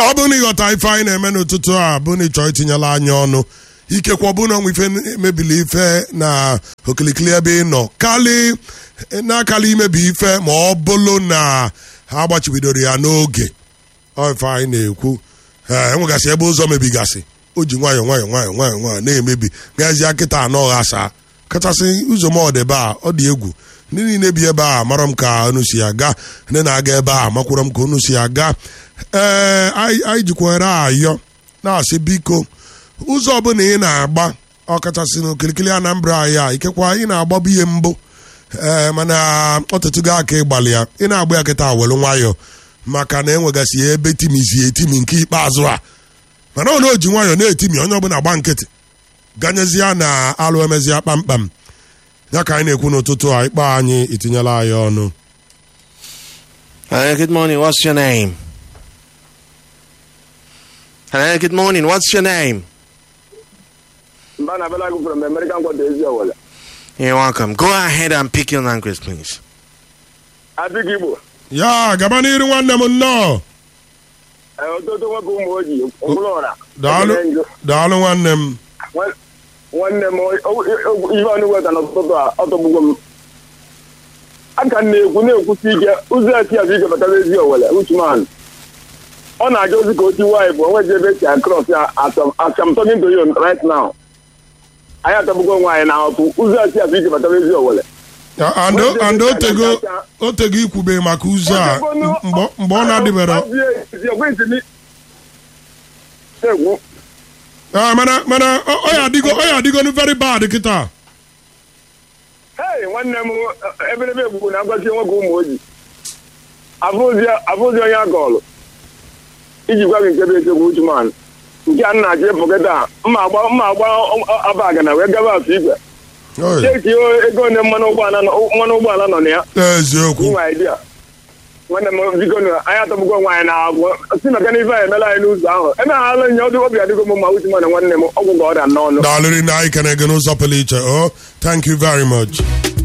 ọ bụ na ịghọta ife anyị na-eme n'ụtụtụ a bụ na ịchọ itinyela anya ọnụ ikekwe ọ bụ na ọnwa ife mebili ife na okilikili ebe ị nọ kali na-akali imebi ife ma ọ bụrụ na ha agbachibidoro ya n'oge ọ ife anyị na-ekwu ee enwegasị ebe ụzọ mebigasị o ji nwayọọ nwayọọ nwayọọ nwayọọ nwayọọ na-emebi gazie kịta anọ ghasa kachasị ụzọ m ọdebe a ọ dị egwu ndị niile bi ebe a mara m ka unu si aga ndị na-aga ebe a makwara m ka unu si aga ee anyị jikwere ayọ na-asị biko ụzọ ọbụla ị na-agba ọkachasị n'okirikiri anambra anyị a ikekwa ị na-agbabu ihe mbụ ee mana ọtụtụgo aka ịgbalị ya ị na-agba ya kịta welu nwayọọ maka na enwegasị ebe timizi etimi nke ikpeazụ a mana ọ na oji nwayọọ na-etimi onye ọbụla gba nkịtị ganyezie na alụ emezia kpamkpam ya ka anyị na-ekwu n'ụtụtụ a ikpe anyị itinyela anyị ọnụ Hello, good morning. What's your name? Hello, good morning. What's your name? Mbana Balagu from American Quarter Asia. You're welcome. Go ahead and pick your language, please. Abig Igbo. ya gaba n'iru nwanne m nnọọ Ọtụtụ nwoke ụmụ ojii, mkpụrụ ọra. daalụ daalụ nwanne m Nwanne m ihe ọnụ weta n'ụtụtụ a ọtọgbugo m. Aka m na-ekwu na-ekwusi ike ụzọ esi azụ ike batara ezi owele Uchuman. Ọ na-aja ozi ka otu nwaanyị bụ onwe ebe esi akros ya as I'm talking to you right now. Anyị atọgbugo nwaanyị na ọtụ ụzọ esi azụ ike batara ezi owele. and otego otego ikwube maka ụzọ a mgbe ọ na-adịbere egwu mana mana ọ ya adịgo ọ ya adịgo very bad kịta Hey, nwanne m ebelebe egwu na-agbazi nwoke ụmụ ojii abụzi onye agọlụ iji gwa gị nke bụ eziokwu uchuman nke a nna achọ ịpụkịta mma agba mma agba abagana wee gaba afọ igwe cheki ego one mmanụ ụgbọala nọ na ya eziokwu inwe idea nwanne m biko nụ anyị atọgbukwo nwaanyị na agwụ si maka na ife anyị emela anyị n'ụzọ ahụ eme ha ala nye ọdụ obi adịgo m mma uchuman nwanne m ọgwụ ga ọrịa n'ọnụ daalụrị na anyị kene gị n'ụzọ pụrụ iche o thank you very much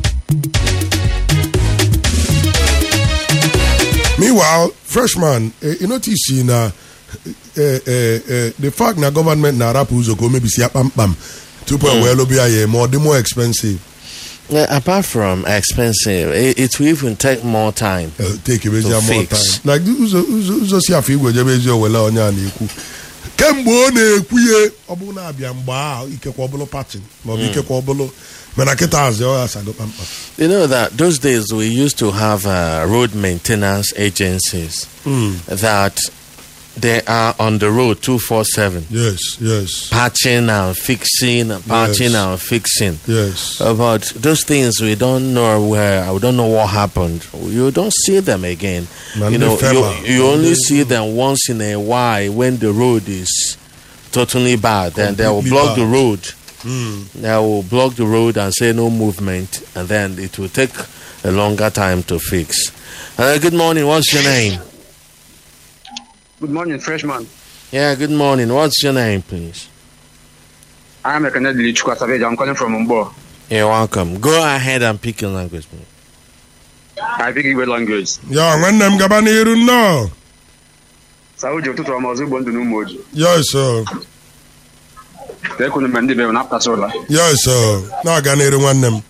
meanwhile freshman eh, you notice na eh, eh, eh, the fact na gọọmenti na-arapụ ụzọ ka o mebisi ya kpamkpam tupu e wee lụbịa ya ma ọ dị more expensive Yeah, apart from expensive, it, it will even take more time. uh, take ebezi To more fix. time like ụzọ ụzọ ụzọ si afọ igwe jebe ezi owele onye a na-ekwu kemgbe ọ na-ekwu ihe ọ bụrụ na-abịa mgbe ahụ ikekwe ọbụlụ patin maọbụ ikekwe ọbụlụ mana kịta azị ọ ya asago kpamkpam You know that those days we used to have uh, road maintenance agencies that they are on the road 247, yes yes patching and fixing, and patching Yes. and fixing. yes Uh, But those things we don't know where, we don't know what happened. You don't see them again. Man, you know, they fell out. you, you only Man, see them once in a while when the road is totally bad. Then they will Completely block the bad. road. They will block the road and say no movement, and then it will take a longer time to fix. Uh, good morning. What's your name? Good morning, freshman. Yeah, good morning. What's your name, please? I am a Canadian Chukwa Savage. I'm calling from Mbo. You're welcome. Go ahead and pick your language, please. I speak Igbo language. ya nwanne m gaba n'iru nnọọ Sauji ụtụtụ ọma ọzọ Igbo ndụ na ụmụ ojii. yes sir. Ka ekwunu mgbe ndị be m na-apụtasị ụla. yes sir. na-aga n'iru nwanne m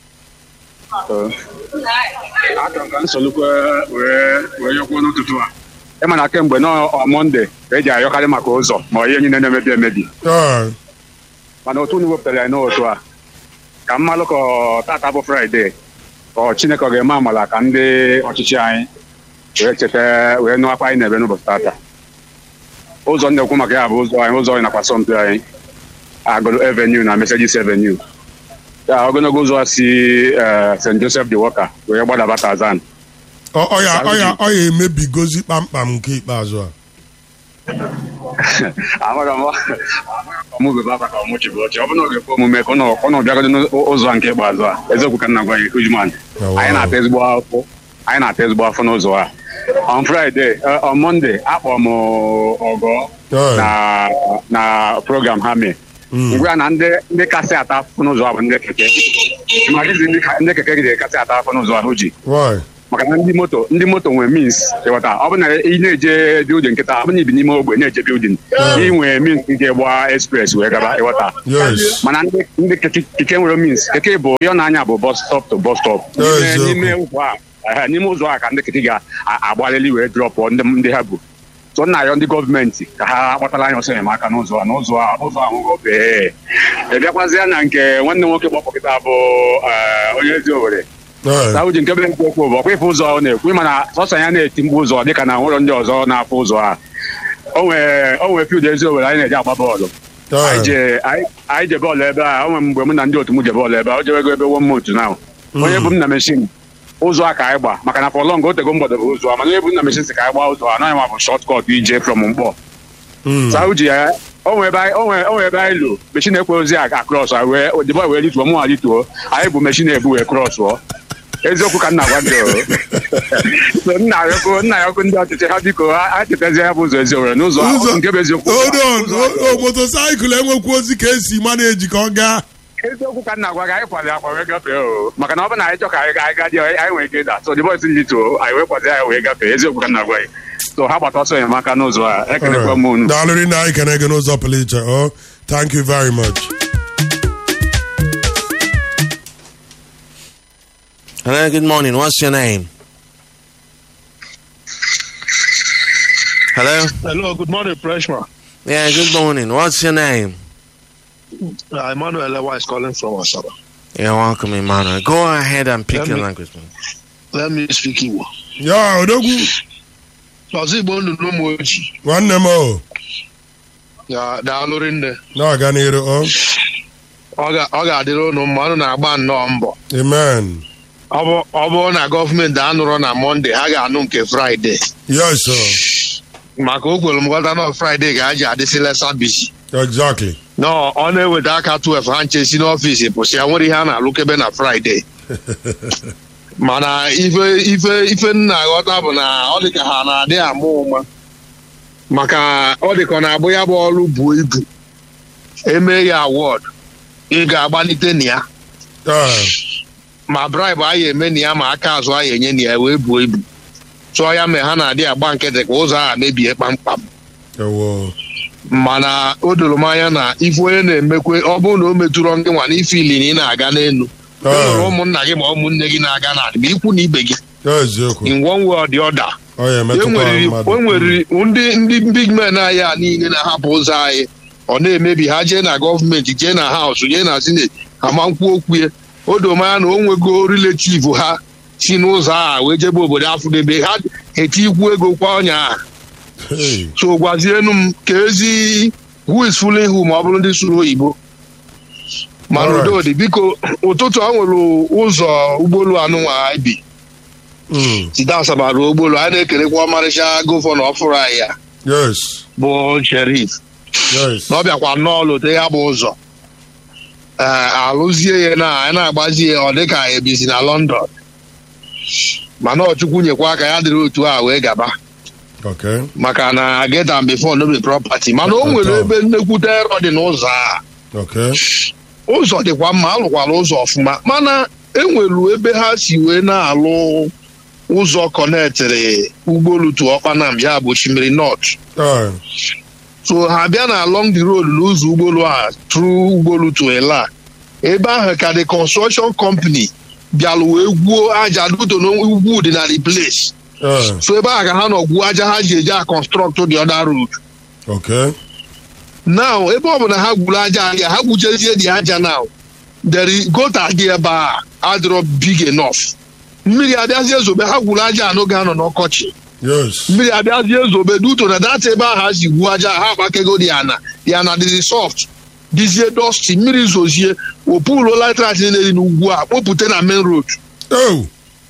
Achọrọ m ka nsolukwe wee wee yọkwuo n'ụtụtụ a. Ịma na kemgbe nọ Mọnde ka eji ayọkarị maka ụzọ ma ihe niile na-emebi emebi. Yeah. Mana otu unu wepụtara ya n'otu a ka mmalụ ka ọ tata bụ Fraịde ka ọ Chineke ọ ga-eme amala ka ndị ọchịchị anyị wee cheta wee nụ akwa anyị na-ebe n'ụbọchị tata. ụzọ m na-ekwu maka ya bụ ụzọ anyị ụzọ anyị nakwa asọmpi anyị agụrụ avenue na Mercedes avenue ya ogologo ụzọ a si eh, St. Joseph the Worker wee gbadaba Tazan Ọ- ọ ya ọ ya ọ ya emebigozi kpamkpam nke ikpeazụ a amaghị m ọmụbebe akwa ka ọmụchi bụ ọchị ọ bụrụ na ọ ga-ekwe omume ka ọ nọ- ka ọ nọ bịagodo n'ụzọ a nke ikpeazụ a eziokwu ka m na-agwa gị Ujuman Oh, wow. anyị na-ata ezigbo afọ anyị na-ata ezigbo afọ n'ụzọ a on Friday eh, on Monday akpọ m ọgọ Yeah. na na program ha mee ngwa ya na ndị ndị kasị ata afọ n'ụzọ a bụ ndị keke ma dịzi ndị ka- ndị keke gị kasị ata afọ n'ụzọ ahụ ji Why? maka na ndị moto ndị moto nwere means ịghọta ọ bụ na ị na-eje bildin nkịta ọ bụ na ibi n'ime ogbe na-eje bildin ị nwere means nke gba express wee gaba ịghọta yes mana ndị ndị keke keke nwere means keke bụ ihe ọ na-anya bụ bus stop to bus stop N'ime- Eziokwu. n'ime ụzọ a ehe, n'ime ụzọ a ka ndị keke ga-agbalịli wee drọpụ ndị ndị ha bụ so nna ya ndị gọọmenti ka ha kpatara anyị ọsọ enyemaka n'ụzọ a n'ụzọ a ụzọ ahụ bee ịbịakwazịa na nke nwanne nwoke kpọpụkịta bụ eh, onye ezi owere Eh, Sauji nke bụ okwu bụ ọkwa ife ụzọ ọ na-ekwu mana sọsọ ya na-eti mkpu ụzọ dịka na nwụrọ ndị ọzọ na-afụ ụzọ a o nwere o nwere field ezi owere anyị na-eji agba bọọlụ anyị eh, je anyị anyị je bọọlụ ebe a o nwere mgbe mụ na ndị otu m je bọọlụ ebe a o jewego ebe one month na onye bụ m na meshin ụzọ a ka anyị gba maka na for long o tego mgbọdọ bụ ụzọ a mana onye bụ m na meshin si ka anyị gbaa ụzọ a anaghị ma bụ short cut ije from mkpọ mm, Sauji ya o nwere ebe anyị- o nwere o nwere ebe anyị lụ meshin ekwe ozi a akrọs wee dịbọ wee lituo mụ alituo anyị bụ meshin ebu wee krọsụọ eziokwu ka nna gwa gị o. So nna ya ọkụ nna ya ọkụ ndị ọchịchị ha biko ha ha chetazie ya bụ ụzọ ezi owere n'ụzọ a, ụzọ nke bụ eziokwu hold on o- o motosaịkụl enwekwu ozi ka esi maneji ka ọ gaa eziokwu ka nna gwa gị anyị kwali akwa wee gafee o maka na ọ bụ na anyị chọ ka anyị anyị gaa dị anyị nwere ike ịda so the boys lituo anyị wee kwazi anyị wee gafee eziokwu ka nna gwa gị so ha gbata ọsọ enyemaka n'ụzọ a ekelekwa m unu daalụrị na anyị kene gị n'ụzọ pụrụ iche o thank you very much Hello, good morning. What's your name? Hello? Hello, good morning, freshman. Yeah, good morning. What's your name? Uh, Emmanuel Ewa is calling from Asaba. You're welcome, Emmanuel. Go ahead and pick Let your me- language, man. Let me speak Igbo. ya odogwu Ọzọ Igbo ndụ n'ụmụ ojii. nwanne m o Ya daalụrị nne. na-aga n'iru o Ọ ga- ọ ga-adịrị unu mma unu na-agba nnọọ mbọ. amen Ọ bụ- ọ bụrụ na gọọmenti anụrụ na Mọnde ha ga-anụ nke Fraịde. yes sir. Maka o kwere m nghọta na Fraịde ga aji adịsị lesa bisi. exactly Nọ ọ na-eweta aka 12 ha nche si n'ọfịs pụsị ya nwere ihe a na-alụkebe na Fraịde. mana ife ife ife m na-aghọta bụ na ọ dị ka ha na-adị ama ụma maka ọ dị ka ọ na-abụ ya bụ ọrụ buo ibu eme ya awọd ị ga-agbalite na ya Eh, ma bribe anyị eme na ya ma aka azụ anyị enye na ya wee buo ibu tụọ ya mee ha na-adị agba nkịtị ka ụzọ a mebie kpamkpam ewo mana o doro m anya na ife onye na-emekwe ọ bụrụ na o metụrụ ndị nwa n'ife ili na ị na-aga n'elu e nwere ụmụnna gị ma ụmụnne gị na-aga n'ala ma ikwu na ibe gị eziokwu in one way or the other ọ ya e emetụkwa nwere mmadụ o nwere ndị ndị big men anyị a niile na-ahapụ ụzọ anyị ọ na-emebi ha jee na gọọmenti jee na haus jee na sineti ama nkwu okwu ya o doo m anya na o nwego relative ha si n'ụzọ a wee jebe obodo afụdebe ha eti ikwu ego kwa ọnya a Hey, so gwazienu m ka ezi who is fooling who ma ọ bụrụ ndị sụrụ oyibo mana Alright. udo dị biko ụtụtụ a nwere ụzọ ụgbọelu anụnwa anyị bi mm, site asaba ruo ụgbọelu anyị na-ekelekwa ọmarịcha gọvanọ ọfụrụ anyị ya yes bụ sherif yes na ọ bịakwa nnọọ lote ya bụ ụzọ ee alụzie ya na anyị na-agbazi ya ọ dịka ebizi na london mana ọchukwu nyekwa aka ya dịrị otu a wee gaba okay maka na get am before no be property mana o nwere ebe nnekwute erọ dị n'ụzọ a okay ụzọ dịkwa mma alụkwara ụzọ ọfụma mana enwelu ebe ha si wee na-alụ ụzọ kọnetịrị ụgbọelu tu ọkpanam ya bụ osimiri north Eh, so ha bịa na along the road n'ụzọ ụgbọelu a tru ụgbọelu to ela ebe ahụ ka the construction company bịalụ wee gwuo aja duto na ugwu dị na the place eh, so ebe ahụ ka ha nọ gwuo aja ha ji eji a construct the other road okay now ebe ọ bụ na ha gwuru aja ahịa ha gwuchezie dị aja now deri gota dị ebe a adịrọ big enough mmiri abịazie zobe ha gwuru aja anụ ga-anọ n'ọkọchị yes mmiri abịazie zobe duto na data ebe ahụ ha si gwuo aja ha agbakego dị ana dị ana dịzi soft dizie dọsti mmiri zozie opulu litrat niile dị n'ugwu a kpopụta na main road oh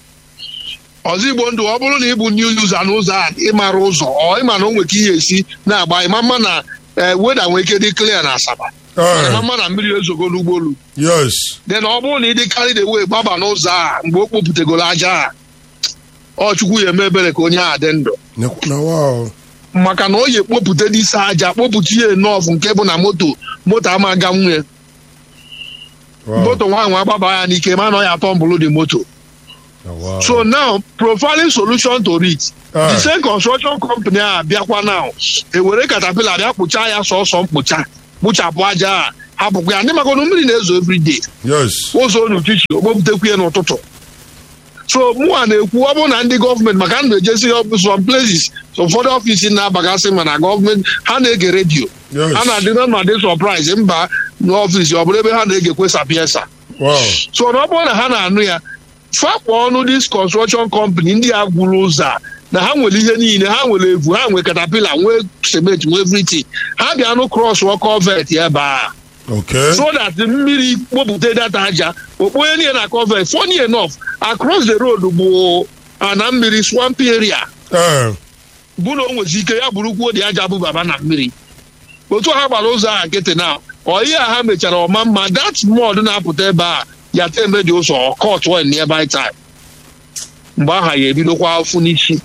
ọzọ igbo ndụ ọ bụrụ na ị bụ new user n'ụzọ a ịmara ụzọ ọ ịma na o nwere ka ihe esi na-agba ịma mma na ee weda nwere ike dị clear na asaba eh, ịma mma na mmiri ezogo n'ụgbọelu yes then ọ bụrụ na ị dị carried away gbaba n'ụzọ a mgbe o kpopụtegoro aja a ọ chukwu ya eme ebere ka onye a dị ndụ Nekwa- na wow maka na o yi ekpopụta n'isi aja kpopụta ihe nọọfụ nke bụ na moto moto ama aga nwunye wow moto nwa nwa agbaba ya n'ike ma na ọ ya atọ mbụlụ dị moto Oh, wow. so now profiling solution to it Ah. the same construction company a bịakwa now ewere katapila bịa kpụchaa ya sọsọ mkpụcha kpụchapụ aja a hapụkwa ya ndị maka na mmiri na-ezo everyday yes ụzọ n'uchichi okpopụtakwu ya n'ụtụtụ so mụa na-ekwu ọ bụrụ na ndị gọọmenti maka m na-ejesi some places ụfọdụ ọfisi na-abagasị ma na gọọmenti ha na-ege redio Yes. ha na-adị na ma dị sọpraịz mba n'ọfisi ọ bụrụ ebe ha na-egekwe sapiensa wow so na ọ bụrụ na ha na-anụ ya fakpọ ọnụ dis construction company ndị a gwuru ụzọ a na ha nwere ihe niile ha nwere evu ha nwere katapila nwee cement nwee everything ha bịa nụ cross wọ covet ebe a okay so that mmiri kpopụta data aja okponye niile na covet funny enough across the road bụ ana mmiri swampy area Eh, bụ na o nwezi ike ya bụrụkwuo dị aja bụ baba na mmiri otu ha gbara ụzọ a nkịtị na ọ ihe a ha mechara ọma mma that mod na-apụta ebe a ya tembe dị ụzọ ọkọt wen nearby time mgbe aha ya ebidokwa afụ n'isi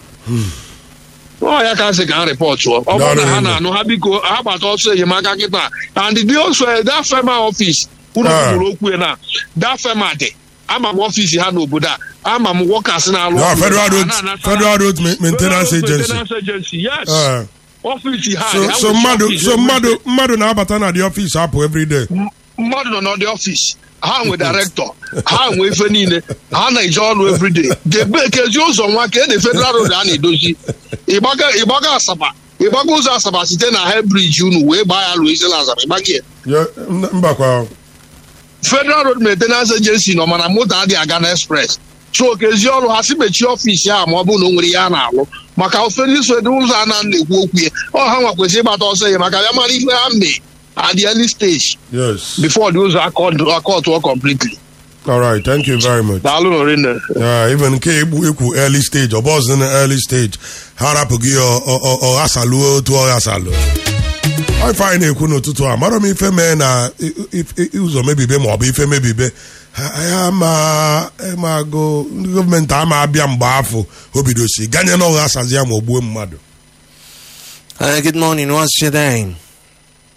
ọ ya ka sị ka ha rịpọtụọ ọ bụrụ na ha na-anụ ha biko ha gbata ọsọ enyemaka kịta and dị also that fema office unu Ah. kwuru okwu ya na that fema dị ama m ọfisi ha n'obodo a ama m wọkas na-alụ yeah, ọrụ. federal road Ha na-anata- federal road Ma- maintenance Federal Road agency Maintenance Agency, yes. Eh, ọfisi ha so ya so nwere mmadụ ọfisi so every mmadụ day. mmadụ na-abata na the office apụ every day mmadụ nọ n'ọdị ọfisi ha nwe directọ ha nwe ife niile ha na-eje ọrụ everyday debe kezi ụzọ nwa ka ede federal road a na-edozi ịgbaga ịgbaga asaba ịgbaga ụzọ asaba site na hebriji unu wee gbaa ya lụọ isi na asaba ịgbaga ya Yeah, m- mbakwa federal road maintenance agency nọ mana moto adịghị aga na express so kezi ọrụ ha si mechie ọfisi ahụ ma ọ bụrụ na o nwere ihe a na-alụ maka ofere iso dị ụzọ a na na-ekwu okwu ya ọ ha nwa kwesịrị ịgbata ọsọ ya maka ya mara ife ha mee at the early stage yes before the ụzọ akọtụọ completely all right thank you very much daalụ n'orinne Yeah, even nke egbu ekwu early stage ọ bọzụ na early stage ha rapụghị ọ- ọ- ọ- ọ ghasalụ otu ọ ghasalụ ife anyị na-ekwu n'ụtụtụ a mara m ife mee na i- i- i- ụzọ mebibe ma ọ bụ ife mebibe ha ya ma ma agụ ndị gọọmenti ama abịa mgbe afọ o bidosi ganye na ọ ghasazi ya ma o gbuo mmadụ Uh, good morning. What's your name?